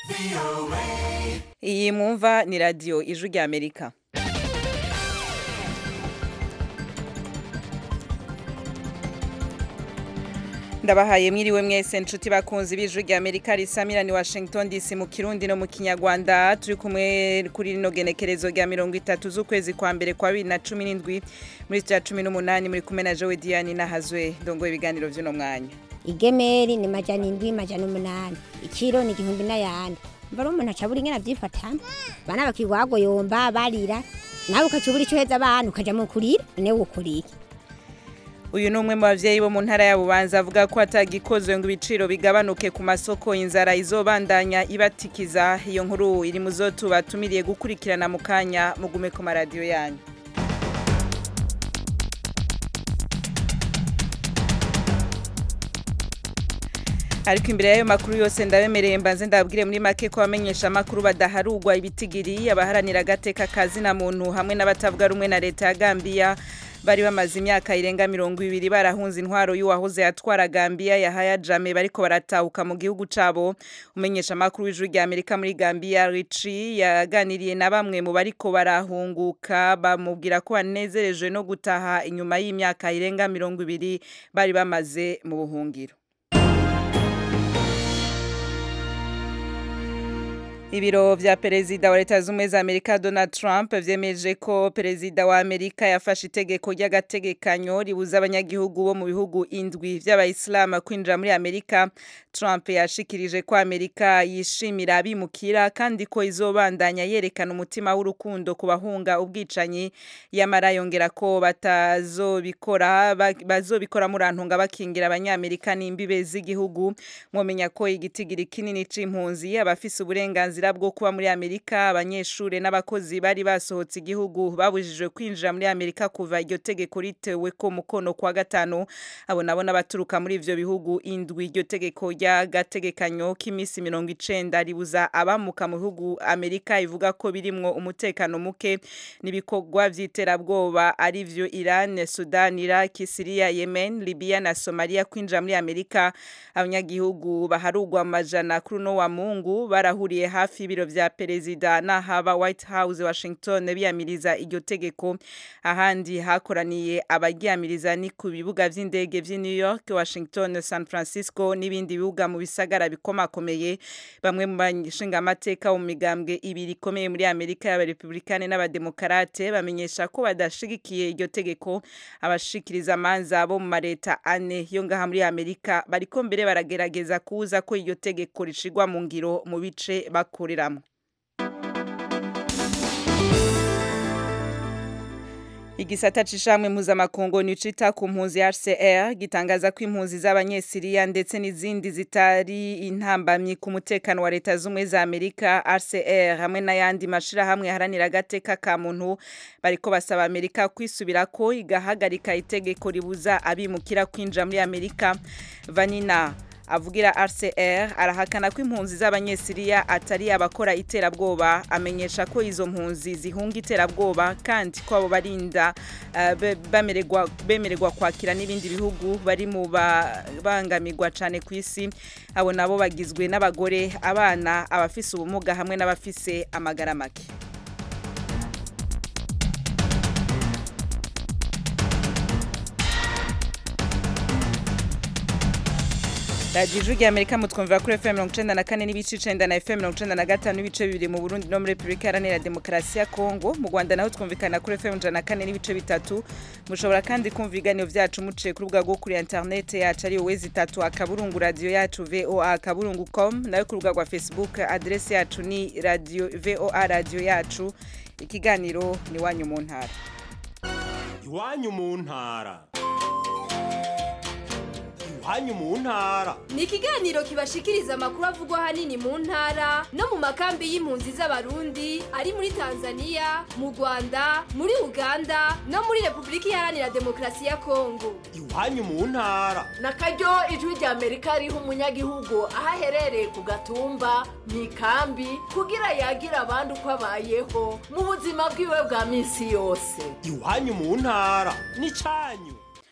iyi mwumva ni radiyo ijwi rya amerika ndabahaye mwiriwe mwese nshuti bakunzi b'ijwi rya amerika risamira ni washington dc mu kirundi no mu kinyarwanda turi kumwe kuri rino genekerezo rya mirongo itatu z'ukwezi kwa mbere kwa bibiri na cumi n'indwi muri rya cumi n'umunani muri kumwe na jowe diane nahazwe ndongoye ibiganiro by'uno mwanya igemeri ni majana indwi majana umunani ikiro ni igihumbi n'ayandi mbara umuntu acabura ingene avyifatana bana bakigwagoyomba barira nawe ukacubura ico uheza abana ukaja mu kurira none wokora iki uyu ni umwe mu bavyeyi bo mu ntara ya bubanza avuga ko atagikozwe ngo ibiciro bigabanuke ku masoko inzara izobandanya ibatikiza iyo nkuru iri mu zo tubatumiriye gukurikirana mu kanya mugume ku maradiyo yanyu ariko imbere y'ayo makuru yose ndabemereye mbanze ndabwire muri make ko abamenyesha amakuru badaharugwa ibitigiri abaharanira agateka kazina muntu hamwe n'abatavuga rumwe na leta ya Gambia bari bamaze imyaka irenga mirongo ibiri barahunze intwaro y'uwahoze atwara Gambia Yahaya Jammeh bariko baratahuka mu gihugu cabo umenyesha amakuru w'ijuru rya Amerika muri Gambia Richie yaganiriye na bamwe mu bariko barahunguka bamubwira ko banezerejwe no gutaha inyuma y'imyaka irenga mirongo ibiri bari bamaze mu buhungiro Ibiro vya perezida wa leta z'ubumwe za Amerika Donald Trump vyemeje ko perezida wa Amerika yafashe itegeko ry'agategekanyo ribuza abanyagihugu bo mu bihugu indwi vy'abayisilamu kwinjira muri Amerika. Trump yashikirije ko Amerika yishimira abimukira kandi ko izobandanya yerekana umutima w'urukundo ku bahunga ubwicanyi yamara yongera ko batazobikora bazobikora murantunga bakingira abanyamerika n'imbibe z'igihugu mwomenya ko igitigiri kinini c'impunzi abafise uburenganzira uburenganzira bwo kuba muri Amerika abanyeshure n'abakozi bari basohotse igihugu babujijwe kwinjira muri Amerika kuva iryo tegeko ritewe ko mukono kwa gatanu abo nabo n'abaturuka muri ivyo bihugu indwi iryo tegeko ry'agategekanyo k'imisi mirongo icenda ribuza abamuka mu bihugu Amerika ivuga ko birimwo umutekano muke n'ibikorwa vy'iterabwoba ari vyo Iran, Sudan, Iraq, Syria, Yemen, Libya na Somalia kwinjira muri Amerika abanyagihugu baharugwa amajana kuri no wa Mungu barahuriye hafi y'ibiro vya perezida n'ahaba White House Washington biyamiriza iryo tegeko ahandi hakoraniye abaryamiriza ni ku bibuga vy'indege vy'i New York, Washington, San Francisco n'ibindi bibuga mu bisagara bikomakomeye bamwe mu bashinga amateka mu migambwe ibiri ikomeye muri Amerika y'abarepublikane n'abademokarate bamenyesha ko badashigikiye iryo tegeko abashikiriza amanza bo mu mareta ane yo ngaha muri Amerika bariko mbere baragerageza kuza ko iryo tegeko rishigwa mu ngiro mu bice bakoreramo Igisata cishamwe mpuzamakungu nicita ku mpunzi HCR gitangaza ko impunzi z'abanyesiriya ndetse n'izindi zitari intambamyi ku mutekano wa leta z'umwe za Amerika HCR hamwe n'ayandi mashira hamwe haranira agateka ka muntu bariko basaba Amerika kwisubirako igahagarika itegeko ribuza abimukira kwinjira muri Amerika Vanina avugira RCR arahakana ko impunzi z'abanyesiriya atari abakora iterabwoba amenyesha ko izo mpunzi zihunga iterabwoba kandi ko abo barinda uh, bamererwa bemererwa kwakira n'ibindi bihugu bari mu bangamirwa cyane ku isi abo nabo bagizwe n'abagore abana abafise ubumuga hamwe n'abafise amagara make radiyo ijwi rya amerika mutwumvira kuri fm mirongo icenda na kane n'ibice icenda na fm mirongo icenda na gatanu n'ibice bibiri mu burundi no muri repubulika iharanira demokarasi ya kongo mu rwanda naho twumvikana kuri fm ijana na kane n'ibice bitatu mushobora kandi kumva ibiganiro vyacu muciye ku rubuga rwo kuri interinete yacu ariyo wezi itatu akaburungu radiyo yacu voa akaburungu com nayo ku rubuga rwa facebook aderesi yacu ni radio voa radiyo yacu ikiganiro ni iwanyu mu ntara iwanyu mu ntara hanyu mu ntara ni ikiganiro kibashikiriza amakuru avugwa hanini mu ntara no mu makambi y'impunzi z'abarundi ari muri tanzania mu rwanda muri uganda no muri repubulika iharanira demokarasi ya kongo iwanyu mu ntara na karyo ijwi rya amerika riha umunyagihugu aho aherereye ku gatumba mu ikambi kugira yagira abandi uko abayeho mu buzima bwiwe bwa minsi yose iwanyu mu ntara ni cyanyu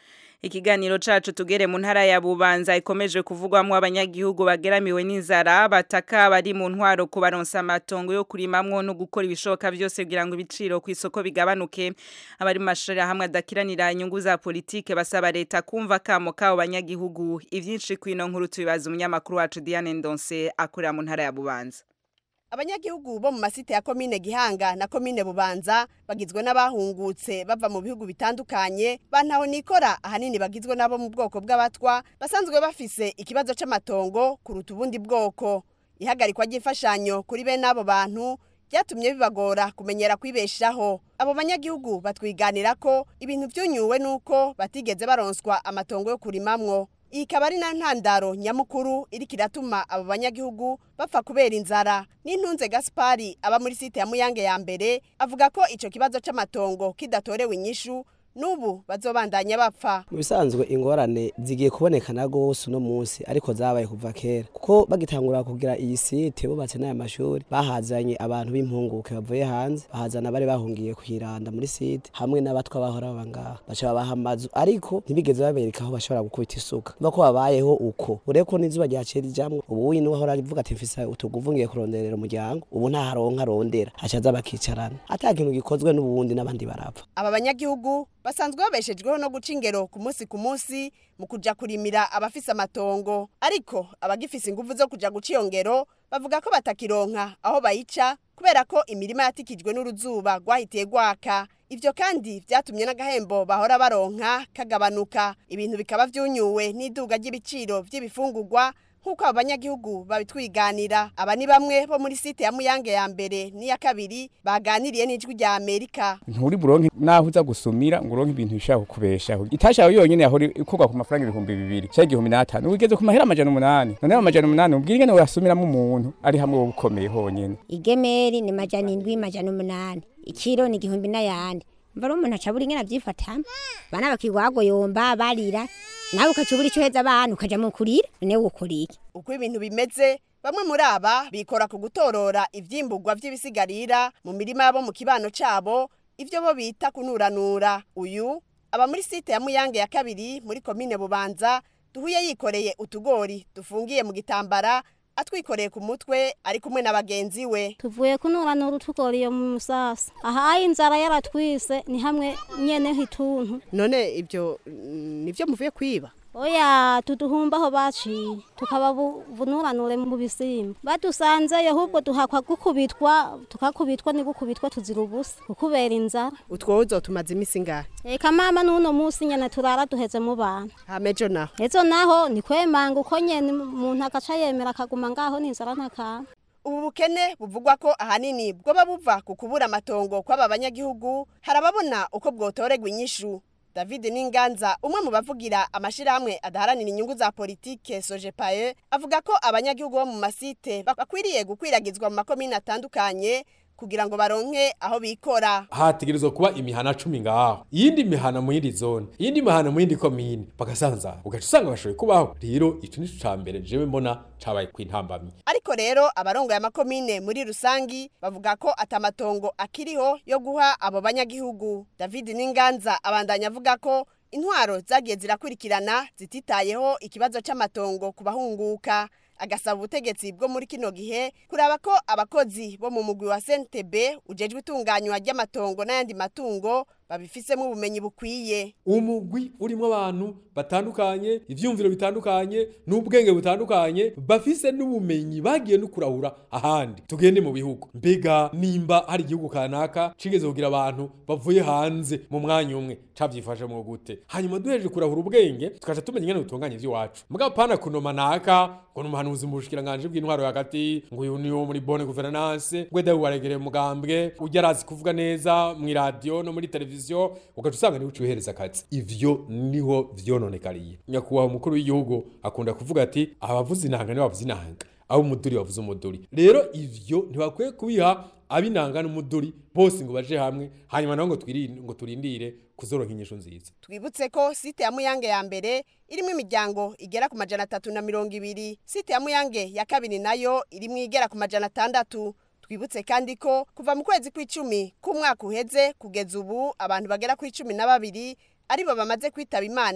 ikiganiro cacu tugere mu ntara ya Bubanza ikomeje kuvugwamwo abanyagihugu bageramiwe n'inzara bataka bari mu ntwaro kubaronsa amatongo yo kurimamwo no gukora ibishoboka vyose kugira ngo ibiciro ku isoko bigabanuke abari mu mashuri hamwe adakiranira inyungu za politike basaba leta kumva kamo kabo banyagihugu ivyinshi kwino nkuru tubibaza umunyamakuru wacu Diane Ndonse akorera mu ntara ya Bubanza abanyagihugu bo mu masite ya komine gihanga na komine bubanza bagizwe n'abahungutse bava mu bihugu bitandukanye bantaho nikora ahanini bagizwe n'abo mu bwoko bw'abatwa basanzwe bafise ikibazo c'amatongo kuruta ubundi bwoko ihagarikwa ry'imfashanyo kuri bene abo bantu byatumye bibagora kumenyera kwibeshaho abo banyagihugu batwiganira ko ibintu vyunyuwe nuko batigeze baronswa amatongo yo kurimamwo iyi ikaba ari na ntandaro nyamukuru iriko iratuma abo banyagihugu bapfa kubera inzara n'intunze gaspari aba muri site ya muyange ya mbere avuga ko ico kibazo c'amatongo kidatorewe inyishu n'ubu bazobandanya bapfa mu bisanzwe ingorane zigiye kubonekana gose uno munsi ariko zabaye kuva kera kuko bagitangura kugira iyi site bubatse n'aya mashuri bahazanye abantu b'impunguke bavuye hanze bahazana bari bahungiye kwiranda muri site hamwe n'abatwa bahora baba ngaha baca babaha amazu ariko ntibigeze babereka aho bashobora gukubita isuka mva ko babayeho uko ureko n'izuba ryaciye rijamwo ubu uyu niwe ahora avuga ati mfise utuguvu ngiye kuronderera umuryango ubu nta haronka arondera aca aza bakicarana ata kintu gikozwe n'ubundi n'abandi barapfa aba banyagihugu basanzwe babeshejweho no guca ingero ku munsi ku munsi mu kuja kurimira abafise amatongo ariko abagifise inguvu zo kuja guca iyo ngero bavuga ko batakironka aho bayica kubera ko imirima yatikijwe n'uruzuba rwahitiye rwaka ivyo kandi vyatumye n'agahembo bahora baronka kagabanuka ibintu bikaba vyunyuwe n'iduga ry'ibiciro vy'ibifungurwa nk'uko abo banyagihugu babitwiganira aba ni bamwe bo muri site ya muyange ya mbere n'iya kabiri baganiriye n'ijwi rya amerika nturi buronke naho uza gusumira ngo uronke ibintu bishaka kukubeshaho itashaho yonyene yahora ikorwa ku mafaranga ibihumbi bibiri cyangwa igihumbi n'atanu ugeze ku mahera amajana umunani noneho amajana umunani ubwira ingene woyasumiramo umuntu ari hamwe wowe ukomeye honyene igemeri ni majana indwi majana umunani ikiro ni igihumbi n'ayandi mva umuntu acabura ingene avyifatamo bana bakigwagoyomba barira nawe ukacubura ico heza abana ukaja mu kurira none wokora iki uko ibintu bimeze bamwe muri aba bikora ku gutorora ivyimburwa vy'ibisigarira mu mirima yabo mu kibano cabo ivyo bo bita kunuranura uyu aba muri site ya muyange ya kabiri muri komine bubanza duhuye yikoreye utugori dufungiye mu gitambara atwikoreye ku mutwe ari kumwe na bagenzi we tuvuye kunuranura utugoriye mu musasa aha inzara yaratwise ni hamwe nyene hituntu none ivyo nivyo muvuye kwiba oya tuduhumba aho baciye tukaba bunuranure mu bisimba badusanzeyo ahubwo duhakwa gukubitwa tukakubitwa ni gukubitwa tuzira ubusa kukubera inzara utwo uzotumaze imisi ngahe eka mama n'uno munsi nyene turara duheze mu bana hamejo naho ejo naho ni kwemanga uko nyene umuntu agaca yemera akaguma ngaho n'inzara ntakanga ubu bukene buvugwa ko ahanini bwoba buva ku kubura amatongo kw'aba banyagihugu harababona uko bwotorerwa inyishu David Ninganza umwe mu bavugira amashirahamwe adaharanira inyungu za politike Sojepaye avuga ko abanyagihugu bo mu masite bakwiriye gukwiragizwa mu makomine atandukanye kugira ngo baronke aho bikora hategerezwa kuba imihana cumi ngaho iyindi mihana mu yindi zone iyindi mihana mu yindi komine bagasanzara ugaca usanga bashoboye kubaho rero ico nico ca mbere jewe mbona cabaye kwintambamye ariko rero abarongoye amakomine muri rusangi bavuga ko atamatongo akiriho yo guha abo banyagihugu David Ninganza abandanya avuga ko intwaro zagiye zirakurikirana zititayeho ikibazo c'amatongo ku bahunguka agasaba ubutegetsi bwo muri kino gihe kuraba ko abakozi bo mu mugwi wa CNTB ujejwe itunganywa ry'amatongo n'ayandi matungo babifisemo ubumenyi bukwiye umugwi urimo abantu batandukanye ivyumviro bitandukanye n'ubwenge butandukanye bafise n'ubumenyi bagiye no kurahura ahandi tugende mu bihugu mbega nimba hari igihugu kanaka cigeze kugira abantu bavuye hanze mu mwanya umwe cavyifashemwo gute hanyuma duhejeje kurahura ubwenge tukaca tumenya ingene dutunganya ivy'iwacu mugabo pana kunoma naka ngo ni umuhanuzi mu bushikiranganje bw'intwaro hagati ngo uyu ni wo muri bonne gouvernance ngo edawe waregereye umugambwe ujya arazi kuvuga neza mw'iradiyo no muri televiziyo ugaca usanga niwe ucihereza akazi ivyo niho vyononekariye nyakubahwa umukuru w'igihugu akunda kuvuga ati abavuza inanga ni bavuza inanga abo umuduri bavuza umuduri rero ivyo ntibakwiye kubiha abinanga n'umuduri bose ngo baje hamwe hanyuma naho ngo twirinde ngo turindire kuzoronka inyishu nziza twibutse ko site ya muyange ya mbere irimo imiryango igera ku majana atatu na mirongo ibiri site ya muyange ya kabiri nayo irimo igera ku majana atandatu twibutse kandi ko kuva mu kwezi kw'icumi k'umwaka uheze kugeza ubu abantu bagera ku icumi na babiri aribo bamaze kwitaba imana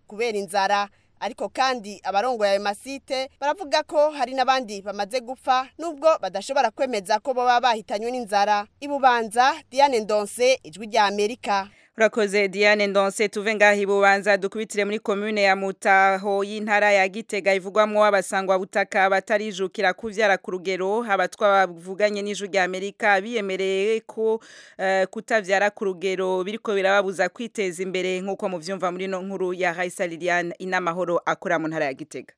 kubera inzara ariko kandi abarongoye ayo masite baravuga ko hari n'abandi bamaze gupfa nubwo badashobora kwemeza ko baba bahitanywe n'inzara ibubanza Diane Ndonse ijwi rya Amerika Urakoze Diane Ndonse tuve ngaho ibubanza dukubitire muri commune ya Mutaho y'intara ya Gitega ivugwamwo abasangwa butaka batarijukira kuvyara ku rugero abatwa bavuganye n'ijwi rya Amerika biyemereye ko uh, kutavyara ku rugero biriko birababuza kwiteza imbere nkuko muvyumva muri no nkuru ya Raisa Liliane inamahoro akora mu ntara ya Gitega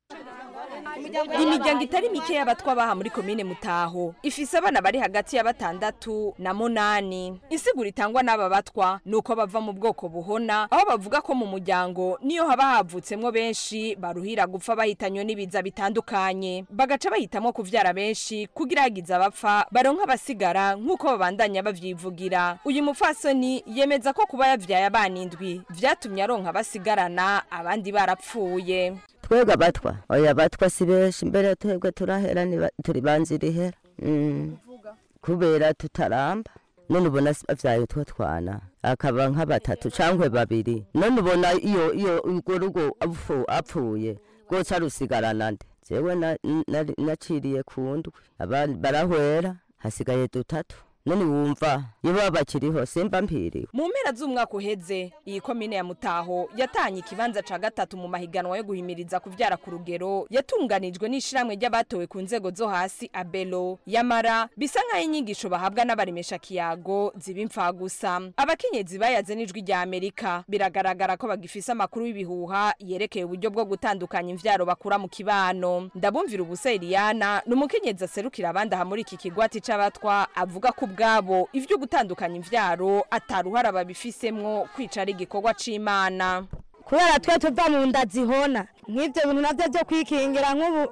imiryango itari mike y'abatwa baha muri komine mutaho ifise abana bari hagati ya batandatu na munani insiguro itangwa n'aba batwa ni uko bava mu bwoko buhona aho bavuga ko mu muryango niyo haba havutsemwo benshi baruhira gupfa bahitanywe n'ibiza bitandukanye bagaca bahitamwo kuvyara benshi kugira hagize abapfa baronka abasigara nk'uko babandanya bavyivugira uyu mupfasoni yemeza ko kuba yavyaye abana indwi vyatumye aronka abasigarana abandi barapfuye twebwe abatwa oya abatwa si benshi mbere twebwe turahera niba- turi banzirihera Mm. kubera tutaramba none ubona si- avyaye utwo twana akaba nka batatu cangwe babiri none ubona iyo iyo urwo rugo apfu- apfuye rwoca rusigarana nde jewe na- na- naciriye ku ndwi abandi barahwera hasigaye dutatu none wumva iyo baba bakiriho simba mpiriwe mu mpera z'umwaka uheze iyi komine ya mutaho yatanye ikibanza ca gatatu mu mahiganwa yo guhimiriza kuvyara ku rugero yatunganijwe n'ishiramwe ry'abatowe ku nzego zo hasi abelo yamara bisa nk'aho inyigisho bahabwa n'abaremesha kiyago ziba imfagusa abakenyezi bayaze n'ijwi rya amerika biragaragara ko bagifise amakuru y'ibihuha yerekeye uburyo bwo gutandukanya imvyaro bakura mu kibano ndabumvira ubusa Eliana ni umukenyezi aserukira abandi aha muri iki kigwati c'abatwa avuga ko ubwabo ivyo gutandukanya imvyaro ataruhara babifisemwo kwica ari igikorwa c'imana kubera twe tuva mu nda zihona nk'ibyo bintu nabyo byo kwikingira nk'ubu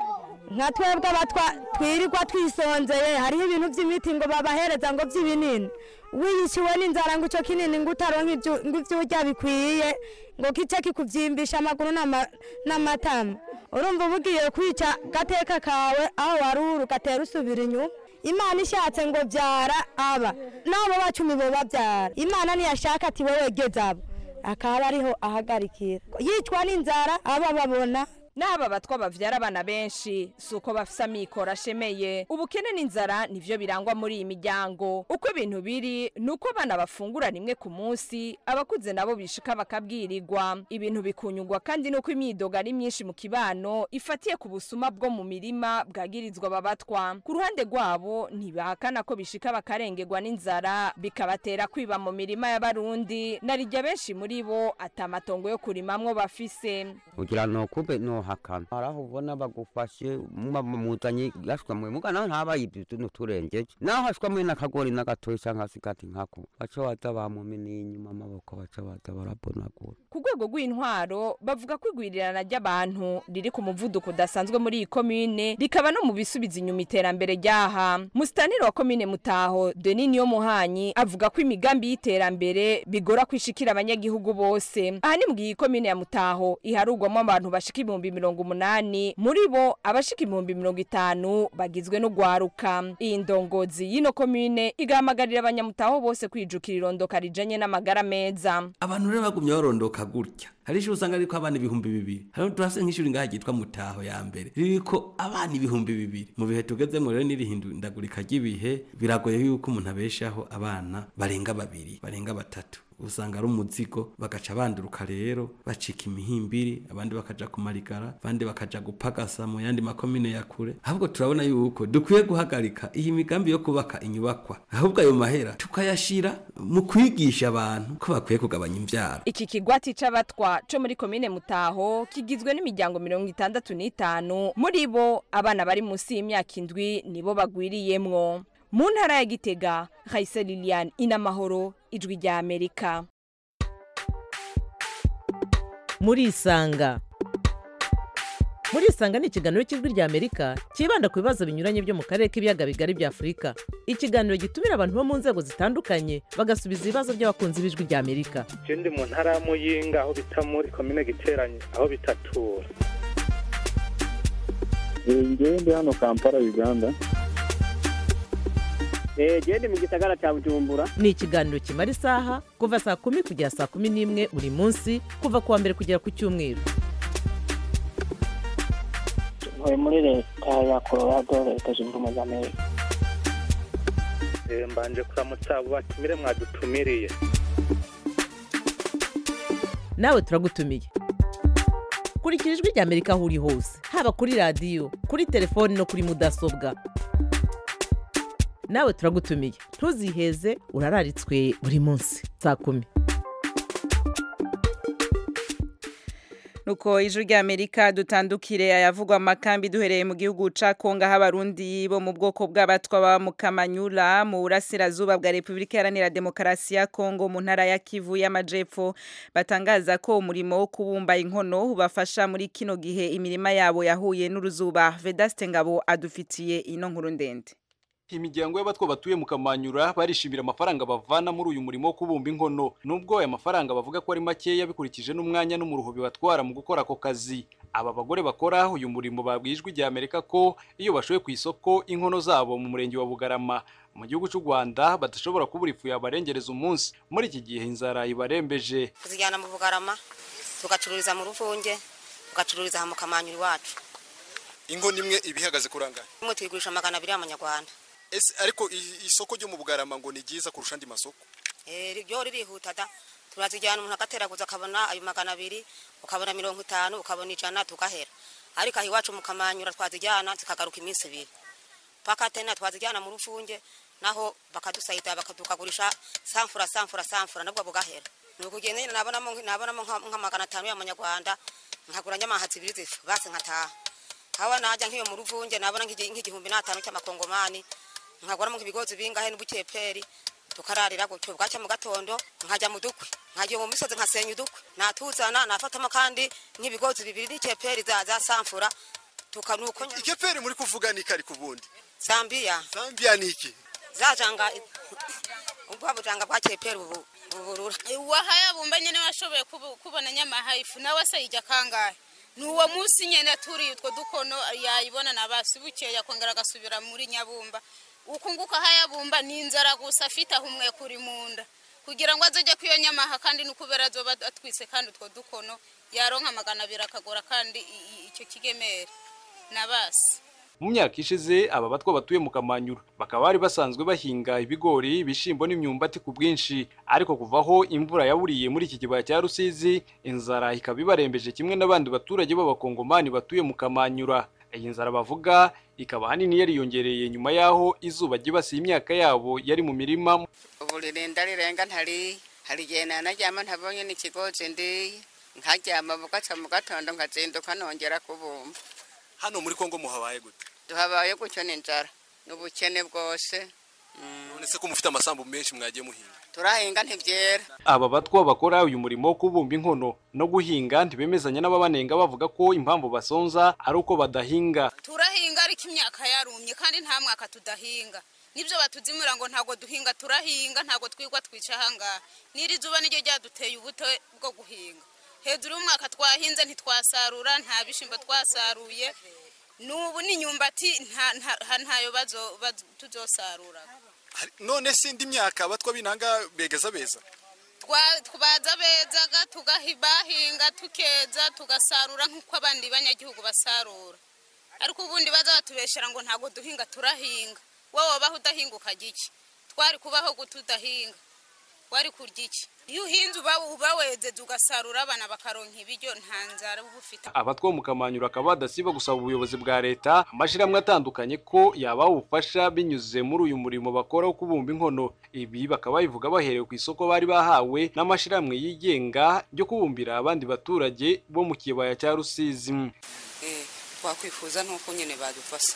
nka twebwe abatwa twirirwa twisonzeye hariho ibintu by'imiti ngo babahereza ngo by'ibinini wiyishyuwe n'inzara ngo icyo kinini ngo utaronka ibyo ngo ibyo urya bikwiye ngo kice kikubyimbisha amaguru n'ama- n'amatama urumva uba ugiye kwica gateka kawe aho wari uri ugatera usubira inyuma imana ishatse ngo byara aba n'abo bacumi bo babyara imana ntiyashaka ati wowe geze abo akaba ariho ahagarikira yicwa n'inzara aba babona n'aba batwa bavyara abana benshi si uko bafise amikoro ashemeye ubukene n'inzara nivyo birangwa muri iyi miryango uko ibintu biri ni uko abana bafungura rimwe ku munsi abakuze nabo bishika bakabwirirwa ibintu bikunyugwa kandi nuko imyidogo ari myinshi mu kibano ifatiye ku busuma bwo mu mirima bwagirizwa aba batwa ku ruhande rwabo ntibahakana ko bishika bakarengerwa n'inzara bikabatera kwiba mu mirima y'abarundi narirya benshi muri bo atamatongo yo kurimamwo bafise kugira no kube no hakana haraho ubona bagufashe muba muzanye yashwa mwe muga naho ntaba ibyo n'uturengeje naho hashwa mwe n'akagori n'agatoyi cyangwa se kati nkako baca baza bamumena inyuma amaboko baca baza barabonagura ku rwego rw'intwaro bavuga ko igwirirana ry'abantu riri ku muvuduko udasanzwe muri iyi komine rikaba no mu bisubiza inyuma iterambere ryaha musitanire wa komine mutaho denis niyo muhanyi avuga ko imigambi y'iterambere bigora kwishikira abanyagihugu bose aha ni mu gihe iyi komine ya mutaho iharugwamo abantu bashika ibihumbi mirongo umunani muri bo abashika ibihumbi mirongo itanu bagizwe n'ugwaruka iyi ndongozi y'ino komine igahamagarira abanyamutaho bose kwijukira irondoka rijanye n'amagara meza abantu rero bagumye barondoka gutya hari ishuri usanga ririko abana ibihumbi bibiri hari turafise nk'ishuri ngaha ryitwa mutaho ya mbere ririko abana ibihumbi bibiri mu bihe tugezemo rero n'irihindagurika ry'ibihe biragoye yuko umuntu abeshaho abana barenga babiri barenga batatu usanga ari umuzigo bagaca banduruka rero bacika imihimbiri abandi bakaja kumarigara abandi bakaja gupagasa mu yandi makomine ya kure ahubwo turabona yuko dukwiye guhagarika iyi migambi yo kubaka inyubakwa ahubwo ayo mahera tukayashira mu kwigisha abantu ko bakwiye kugabanya imvyaro iki kigwati c'abatwa co muri komine mutaho kigizwe n'imiryango mirongo itandatu n'itanu muri bo abana bari munsi y'imyaka indwi nibo bagwiriyemwo mu ntara ya gitega hayise lilian inamahoro ijwi rya amerika murisanga murisanga ni ikiganiro cy'ijwi rya amerika cyibanda ku bibazo binyuranye byo mu karere k'ibiyaga bigari bya afurika ikiganiro gitumira abantu bo mu nzego zitandukanye bagasubiza ibibazo by'abakunzi b'ijwi rya amerika je ndi mu ntara ya muyinga aho bita muri komine giteranye aho bitatura ngewe ndi hano kampala uganda gende mu gisagara cya bujumbura ni ikiganiro kimara isaha kuva saa kumi kugera saa kumi n'imwe buri munsi kuva ku wa mbere kugera ku cyumweru ntuye muri leta ya colorado leta zunze ubumwe za amerika Eh, mbanje kuramutsa abo batumire mwadutumiriye nawe turagutumiye kurikira ijwi rya amerika aho uri hose haba kuri radiyo kuri telefoni no kuri mudasobwa nawe turagutumiye ntuziheze urararitswe buri munsi saa kumi nuko ijwi rya amerika dutandukire ayavugwa amakambi duhereye mu gihugu ca kongo aho abarundi bo mu bwoko bw'abatwa baba mu kamanyura mu burasirazuba bwa repubulika iharanira demokarasi ya kongo mu ntara ya kivu y'amajepfo batangaza ko umurimo wo kubumba inkono ubafasha muri kino gihe imirima yabo yahuye n'uruzuba vedaste ngabo adufitiye ino nkuru ndende imiryango y'abatwa batuye mu kamanyura barishimira amafaranga bavana muri uyu murimo wo kubumba inkono nubwo aya mafaranga bavuga ko ari makeya bikurikije n'umwanya n'umuruho bibatwara mu gukora ako kazi aba bagore bakora uyu murimo babwiye ijwi rya amerika ko iyo bashoye ku isoko inkono zabo mu murenge wa bugarama mu gihugu cy'u rwanda badashobora kubura ifu yabarengereza umunsi muri iki gihe inzara ibarembeje tuzijyana mu bugarama tugacururiza mu ruvunge tugacururiza aha mu kamanyura iwacu inkono imwe iba ihagaze kurangana imwe tuyigurisha magana abiri y'amanyarwanda ese ariko i- isoko ryo mu bugarama ngo ni ryiza kurusha andi masoko Eh, ryo ririhuta da turazijyana umuntu agateraguza akabona ayo magana abiri ukabona mirongo itanu ukabona ijana tugahera ariko aha iwacu mu kamanyura twazijyana zikagaruka iminsi ibiri paka tena twazijyana mu rufunge naho bakadusayida bakadukagurisha samfura samfura samfura nabwo bugahera ni ukugenda nyine nabonamo nabonamo nka nka magana atanu y'amanyarwanda nkagura nyamahatsi ibiri zifu basi nkataha haba najya nk'iyo mu ruvunge nabona nk'igi- nk'igihumbi n'atanu cy'amakongomani nkaguramo nk'ibigozi bingahe n'ubukeperi tukararira gutyo bwacya mu gatondo nkajya mu dukwe nkajya mu misozi nkasenya udukwe natuzana nafatamo kandi nk'ibigozi bibiri n'ikeperi za za samfura tukanuko ikeperi muri kuvuga ni kari ku bundi Zambia Zambia ni iki zajanga ubwa bujanga bwa keperi ubu uburura wahaya bumba nyene washoboye kubu- kubona nyamahaifu nawe se ijya kangahe ni uwo munsi nyene turi utwo dukono yayibona na basi bukeye akongera agasubira muri nyabumba ukunguka hayabumba ni inzara gusa afite ahumwe kuri munda kugira ngo azoje kwiyo nyamaha kandi nukubera azoba atwise kandi utwo dukono yaronka magana abiri akagura kandi i- i- icyo kigemere na basi mu myaka ishize aba batwa batuye mu kamanyura bakaba bari basanzwe bahinga ibigori ibishyimbo n'imyumbati ku bwinshi ariko kuva aho imvura yaburiye muri iki kibaya cya rusizi inzara ikaba ibarembeje kimwe n'abandi baturage b'abakongomani batuye mu kamanyura iyi nzara bavuga ikaba ahanini yariyongereye nyuma y'aho izuba ryibasiye imyaka yabo yari mu mirima ubu ririnda rirenga ntari hari igihe nanaryama ntabonye n'ikigozi ndiye nkaryama bugaca mu gatondo nkazinduka nongera kubumba hano muri kongo muhabaye gute tuhabaye gutyo n'inzara n'ubukene bwose none se ko mufite amasambu menshi mwagiye muhinga turahinga ntibyera aba batwa bakora uyu murimo wo kubumba inkono no guhinga ntibemezanya n'ababanenga bavuga ko impamvu basonza ari uko badahinga turahinga ariko imyaka yarumye kandi nta mwaka tudahinga nibyo batuzimura ngo ntabwo duhinga turahinga ntabwo twigwa twica ahangaha n'iri zuba niryo ryaduteye ubuto bwo guhinga hejuru y'umwaka twahinze ntitwasarura nta bishyimbo twasaruye n'ubu n'inyumbati nta- nta- ntayo bazo- bazo- tuzosarura Hari- none se indi myaka abatwa b'inanga begeza beza Twa- twaza bezaga tugahinga tukeza tugasarura nk'uko abandi banyagihugu basarura ariko ubundi baza batubeshera ngo ntabwo duhinga turahinga wowe wabaho udahinga ukajya iki twari kubaho gute udahinga wari kurya iki iyo uhinze uba uba wezeze ugasarura abana bakaronka ibiryo nta nzara uba ufite abatwa bo mu kamanyura akaba badasiba gusaba ubuyobozi bwa leta amashyirahamwe atandukanye ko yabaha ubufasha binyuze muri uyu murimo bakora wo kubumba inkono ibi bakaba babivuga baherewe ku isoko bari bahawe n'amashyirahamwe yigenga ryo kubumbira abandi baturage bo mu kibaya cya rusizi Eh, twakwifuza nuko nyine badufasha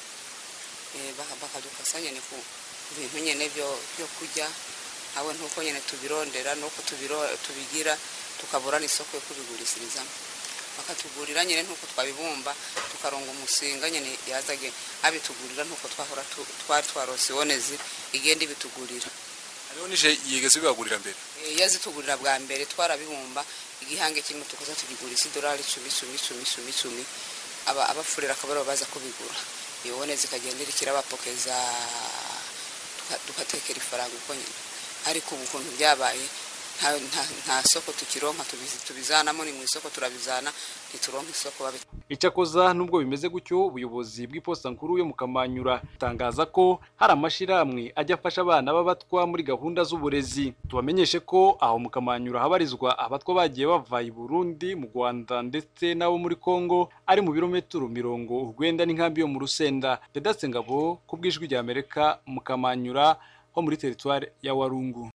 Eh, baka- bakadufasha nyine ku ku bintu nyine byo byo kurya hawe ntuko nyine tubirondera nuko tubiro tubigira tukabura n'isoko yo kubigurishirizamo bakatugurira nyine ntuko twabibumba tukaronga umusinga nyine yazage abitugurira ntuko twahora tu- twari twarose ibonezi igenda ibitugurira hariho nije yigeze bibagurira mbere Eh, yazitugurira bwa mbere twarabibumba igihange kimwe tukaza tugigurisha idolari icumi icumi icumi icumi icumi aba abafurira akaba aribo baza kubigura ibone zikagenda irikira abapokeza tuka- tugatekera ifaranga uko nyine ariko ubu ukuntu byabaye nta, nta, nta soko tukironka tubizi- tubizanamo ni mu isoko turabizana ntituronka isoko babi Icakoza nubwo bimeze gutyo ubuyobozi bw'iposta nkuru yo mu Kamanyura butangaza ko hari amashirahamwe ajya afasha abana b'abatwa muri gahunda z'uburezi tubamenyeshe ko aho mu Kamanyura habarizwa abatwa bagiye bava i Burundi mu Rwanda ndetse n'abo muri Kongo ari mu birometero mirongo urwenda n'inkambi yo mu Rusenda Vedaste Ngabo ku bw'ijwi rya Amerika mu Kamanyura ho muri teritware ya Warungu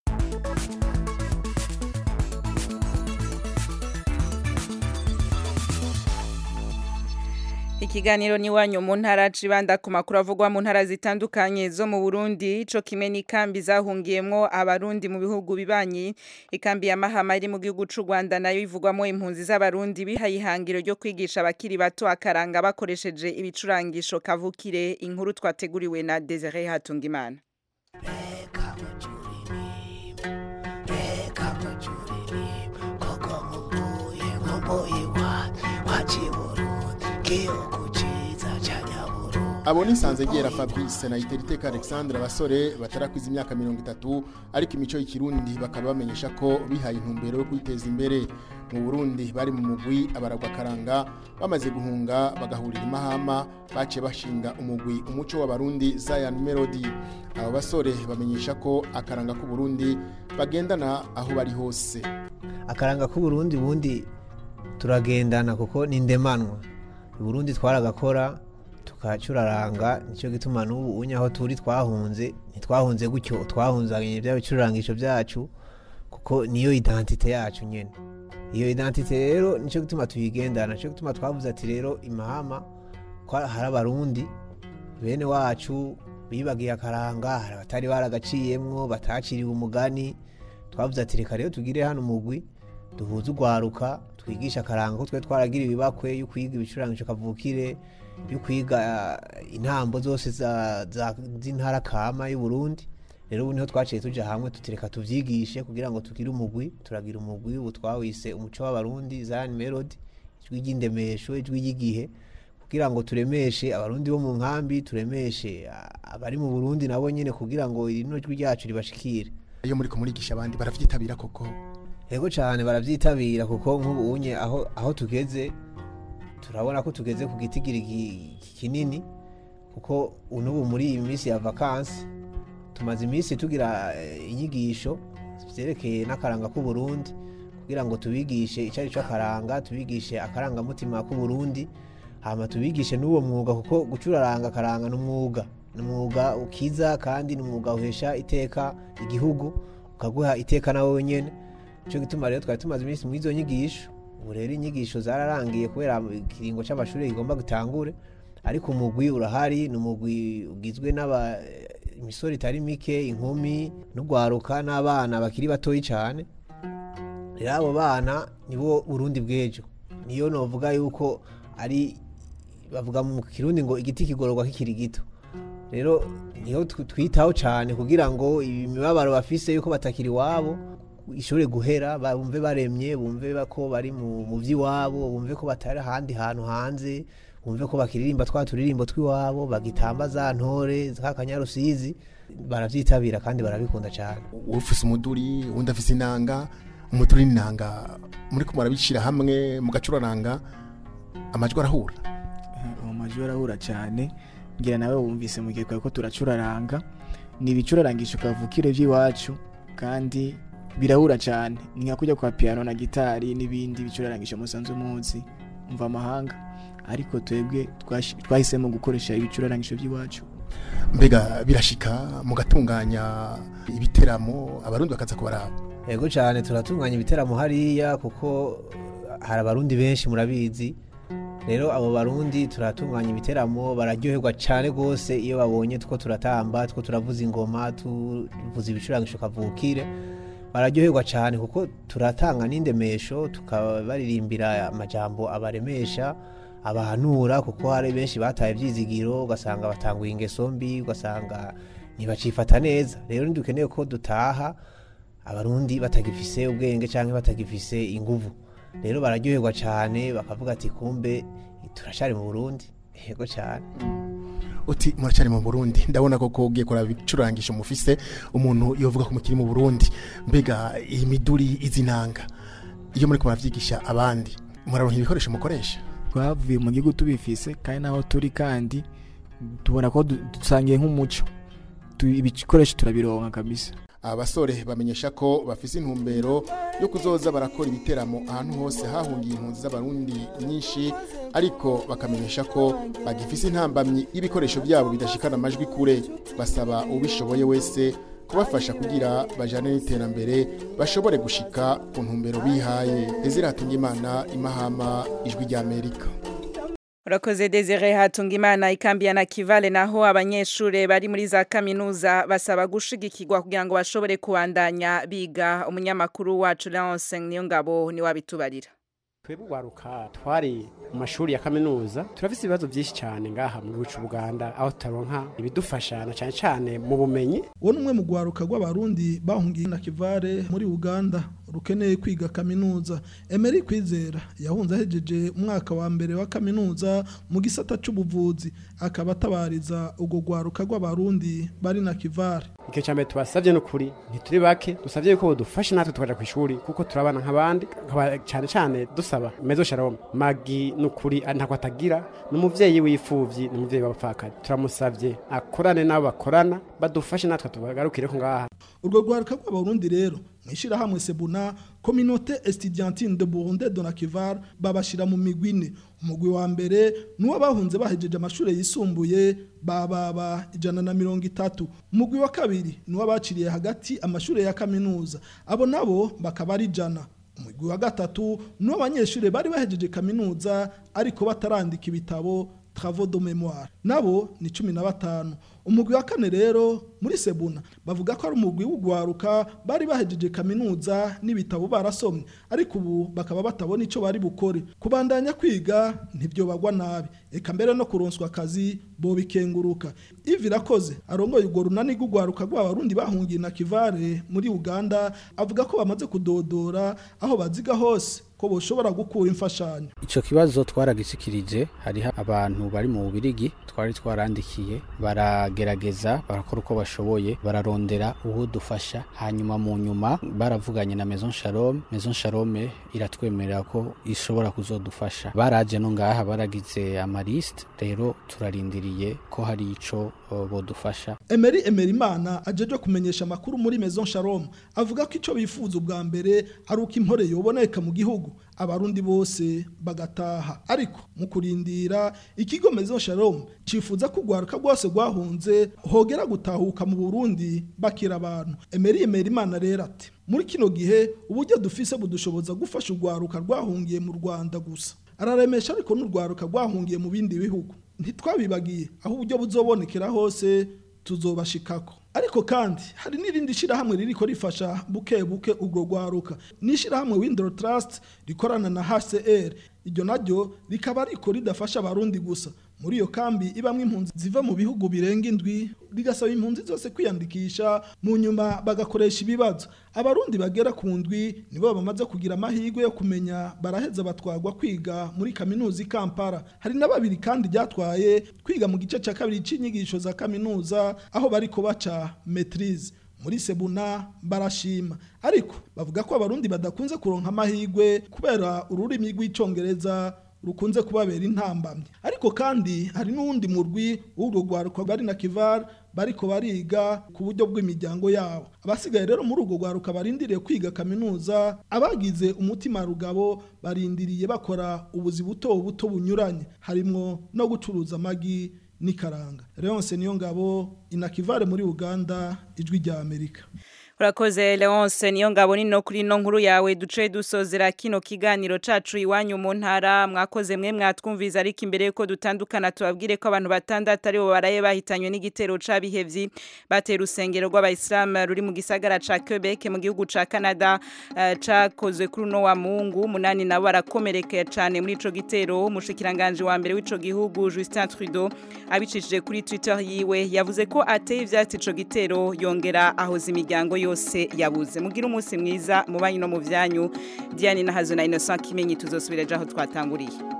Ikiganiro ni wanyu mu ntara cibanda ku makuru avugwa mu ntara zitandukanye zo mu Burundi ico kimwe n'ikambi zahungiyemwo abarundi mu bihugu bibanyi ikambi ya Mahama iri mu gihugu c'u Rwanda nayo ivugwamo impunzi z'abarundi bihaye ihangiro ryo kwigisha abakiri bato akaranga bakoresheje ibicurangisho kavukire inkuru twateguriwe na Desire Hatungimana abo ni Sanzegera Fabrice na Iteriteka Alexandre abasore batarakwiza imyaka mirongo itatu ariko imico y'ikirundi bakaba bamenyesha ko bihaye intumbero yo kwiteza imbere mu Burundi bari mu mugwi abaragwa karanga bamaze guhunga bagahurira imahama baciye bashinga umugwi umuco w'abarundi Zion Melody abo basore bamenyesha ko akaranga k'u Burundi bagendana aho bari hose akaranga k'uburundi bundi turagendana kuko ni ndemanwa uburundi twaragakora tukacuraranga nicyo gituma n'ubu unye aho turi twahunze ntitwahunze gutyo twahunzanye bya bicurangisho byacu kuko niyo identite yacu nyene iyo identite rero nicyo gituma tuyigendana nicyo gituma twavuze ati rero imahama ko hari abarundi bene wacu bibagiye akaranga hari abatari baragaciyemwo bataciriwe umugani twavuze ati reka rero tugire hano umugwi duhuze urwaruka twigisha akaranga ko twe twaragira ibibakwe yo kwiga ibicurangisho kavukire yo kwiga eh, intambo zose za- za- z'intara kama y'u Burundi rero ubu niho twaciye tuja hamwe tutireka tuvyigishe kugira ngo tugire umugwi turagira umugwi ubu twawise umuco w'abarundi Zion Melody ijwi ry'indemesho ijwi ry'igihe kugira ngo turemeshe abarundi bo mu nkambi turemeshe ah, abari mu Burundi nabo nyene kugira ngo rino jwi ryacu ribashikire iyo muri kumurigisha abandi baravyitabira koko Ego cyane baravyitabira kuko nk'ubu unye aho aho tugeze turabona ko tugeze ku gitigiri ki- kinini kuko unubu muri iyi minsi ya vakansi tumaze iminsi tugira eh, inyigisho vyerekeye n'akaranga k'u Burundi kugira ngo tubigishe icyo ari cyo akaranga tubigishe akarangamutima k'u Burundi hama tubigishe n'uwo mwuga kuko gucuraranga akaranga n'umwuga ni umwuga ukiza kandi ni umwuga uhesha iteka igihugu ukaguha iteka nawe wenyene cyo gituma rero twari tumaze iminsi muri izo nyigisho ubu rero inyigisho zararangiye kubera ikiringo cy'amashuri kigomba gitangure ariko umugwi urahari ni umugwi ugizwe n'aba imisoro itari mike inkumi n'urwaruka n'abana bakiri batoyi cyane rero abo bana nibo burundi bw'ejo niyo novuga yuko ari bavuga mu kirundi ngo igiti kigororwa kikiri gito rero niho tw- twitaho cyane kugira ngo imibabaro bafise yuko batakiri iwabo ishobore guhera bumve baremye bumve ba- ko bari mu mu by'iwabo bumve ko batari ahandi hantu hanze bumve ko bakiririmba twa turirimbo tw'iwabo bagitamba za ntore za kanyarusizi baravyitabira kandi barabikunda cyane ufise umuduri uwundi afise inanga umuduri n'inanga muri ko murabishira hamwe mugacuraranga amajwi arahura uwo majwi arahura cyane ngira nawe wumvise mu gihe twari ko turacuraranga ni ibicurarangisho kavukire by'iwacu kandi birahura cyane ni nka kujya kwa piano na gitari n'ibindi bicurarangisho musanzwe muzi mva amahanga ariko twebwe twashi- twahisemo gukoresha ibicurarangisho by'iwacu mbega birashika mugatunganya ibiteramo abarundi bakaza kubaraba yego cyane turatunganya ibiteramo hariya kuko hari abarundi benshi murabizi rero abo barundi turatunganya ibiteramo bararyoherwa cyane rwose iyo babonye two turatamba two turavuza ingoma tuvuza ibicurangisho kavukire bararyoherwa cyane kuko turatanga n'indemesho tukabaririmbira amajambo abaremesha abahanura kuko hari benshi bataye ibyizigiro ugasanga batanguye ingeso mbi ugasanga ntibacifata neza rero ntidukeneye ko dutaha abarundi batagifise ubwenge cyangwa batagifise inguvu rero bararyoherwa cyane bakavuga ati kumbe turashari mu burundi yego cyane uti muracari mu Burundi ndabona ko kogiye kora bicurangisho mufise umuntu yovuga ko mukiri mu Burundi mbega iyi miduri izinanga iyo muri ko baravyigisha abandi muraronka ibikoresho mukoresha twavuye mu gihugu tubifise kandi naho turi kandi tubona ko du- dusangiye nk'umuco Tu- ibikoresho turabironka kabisa abasore bamenyesha ko bafise intumbero yo kuzoza barakora ibiteramo ahantu hose hahungiye impunzi z'abarundi nyinshi ariko bakamenyesha ko bagifise intambamyi y'ibikoresho byabo bidashikana amajwi kure basaba ubishoboye wese kubafasha kugira bajane n'iterambere bashobore gushika ku ntumbero bihaye Ezira Hatungimana imahama ijwi rya Amerika Urakoze Desire Hatungimana ikambi ya Nakivale naho abanyeshure bari muri za kaminuza basaba gushigikirwa kugira ngo bashobore kubandanya biga umunyamakuru wacu Leonce Niyongabo ni wabitubarira twebwe ugwaruka twari mu mashuri ya kaminuza turafise ibibazo byinshi cyane ngaha mu gihugu cy'u Buganda aho tutaronka ibidufasha na cyane cyane mu bumenyi uwo ni umwe mu rwaruka rw'abarundi bahungiye na kivare muri uganda rukeneye kwiga kaminuza emeri kwizera yahunze ahejeje umwaka wa mbere wa kaminuza mu gisata cy'ubuvuzi akaba atabariza urwo rwaruka rw'abarundi bari na kivare icyo cya mbere tubasabye ni ukuri ntituri bake dusabye yuko badufasha natwe tukaja ku ishuri kuko turabana nk'abandi nkaba cyane cyane dusaba mezo shalom magi ni ukuri ntabwo atagira ni umuvyeyi w'imfuvyi ni umuvyeyi w'abapfakari turamusabye akorane n'abo bakorana badufashe natwe tubagarukire ko ngaha urwo rwaruka rw'abarundi rero mu ishyirahamwe sebuna kominote estudiantine de burundi de nakivar babashyira mu migwi ine umugwi wa mbere ni uwo bahunze bahejeje amashuri yisumbuye bababa ijana na mirongo itatu umugwi wa kabiri ni uwo baciriye hagati amashuri ya kaminuza abo nabo bakaba ari ijana umugwi wa gatatu ni uw'abanyeshuri bari bahejeje kaminuza ariko batarandika ibitabo travaux de mémoire nabo ni cumi na batanu umugwi wa kane rero muri sebuna bavuga ko ari umugwi w'ugwaruka bari bahejeje kaminuza n'ibitabo barasomye ariko ubu bakaba batabona icyo bari bukore kubandanya kwiga ntibyo bagwa nabi eka mbere no kuronswa akazi bo bikenguruka ivi irakoze arongoye urwo runani rw'ugwaruka rw'abarundi bahungiye na kivare muri uganda avuga ko bamaze kudodora aho baziga hose ko boshobora gukura imfashanyo Ico kibazo twaragisikirije hariho abantu bari mu Bubirigi twari twarandikiye baragerageza barakora uko bashoboye bararondera uwo dufasha hanyuma mu nyuma baravuganye na Maison Shalom Maison Shalom iratwemerera ko ishobora kuzodufasha baraje no ngaha baragize amaliste rero turarindiriye ko hari ico uh, bodufasha Emery Emerimana ajeje kumenyesha amakuru muri Maison Shalom avuga ko ico bifuza ubwa mbere ari uko impore yoboneka mu gihugu abarundi bose bagataha ariko mu kurindira ikigo Maison Shalom cifuza ko ugwaruka rwose rwahunze hogera gutahuka mu Burundi bakira abantu Emery Emerimana rero ati muri kino gihe uburyo dufise budushoboza gufasha ugwaruka rwahungiye mu Rwanda gusa araremesha ariko n'urwaruka rwahungiye mu bindi bihugu ntitwabibagiye aho uburyo buzobonekera hose tuzobashikako ariko kandi hari n'irindi shirahamwe ririko rifasha buke buke urwo rwaruka ni ishirahamwe Window Trust rikorana na HCR iryo naryo rikaba ariko ridafasha abarundi gusa muri iyo kambi ibamwe impunzi ziva mu bihugu birenga indwi rigasaba impunzi zose kwiyandikisha mu nyuma bagakoresha ibibazo abarundi bagera ku ndwi nibo bamaze kugira amahirwe yo kumenya baraheza batwagwa kwiga muri kaminuza i Kampala hari na babiri kandi ryatwaye kwiga mu gice cya kabiri c'inyigisho za kaminuza aho bariko baca maîtrise muri sebuna barashima ariko bavuga ko abarundi badakunze kuronka amahirwe kubera ururimi rw'icongereza rukunze kubabera intambamye ariko kandi hari n'uwundi murwi w'urwo rwaruka bari na kivar bariko bariga ku buryo bw'imiryango yabo abasigaye rero muri urwo rwaruka barindiriye kwiga kaminuza abagize umutima rugabo barindiriye bakora ubuzi buto buto bunyuranye harimwo no gucuruza amagi n'ikaranga leonce niyo ngabo inakivare muri uganda ijwi rya amerika Urakoze Leonce niyo ngabo nino kuri no nkuru yawe duce dusozera kino kiganiro cacu iwanyu mu ntara mwakoze mwe mwatwumviza ariko imbere yuko dutandukana tubabwire ko abantu batandatu ari bo baraye bahitanywe n'igitero c'abihevyi batera urusengero rw'abayislam ruri mu gisagara ca Quebec mu gihugu ca Canada uh, cakozwe kuri no wa Mungu munani nabo barakomerekeye cane muri ico gitero umushikiranganje wa mbere w'ico gihugu Justin Trudeau abicishije kuri Twitter yiwe yavuze ko ateye ivyatsi ico gitero yongera ahoza imiryango yose yabuze mugira umunsi mwiza mu banyu no mu byanyu Diane na Hazo na Innocent Kimenyi tuzosubira aho twatanguriye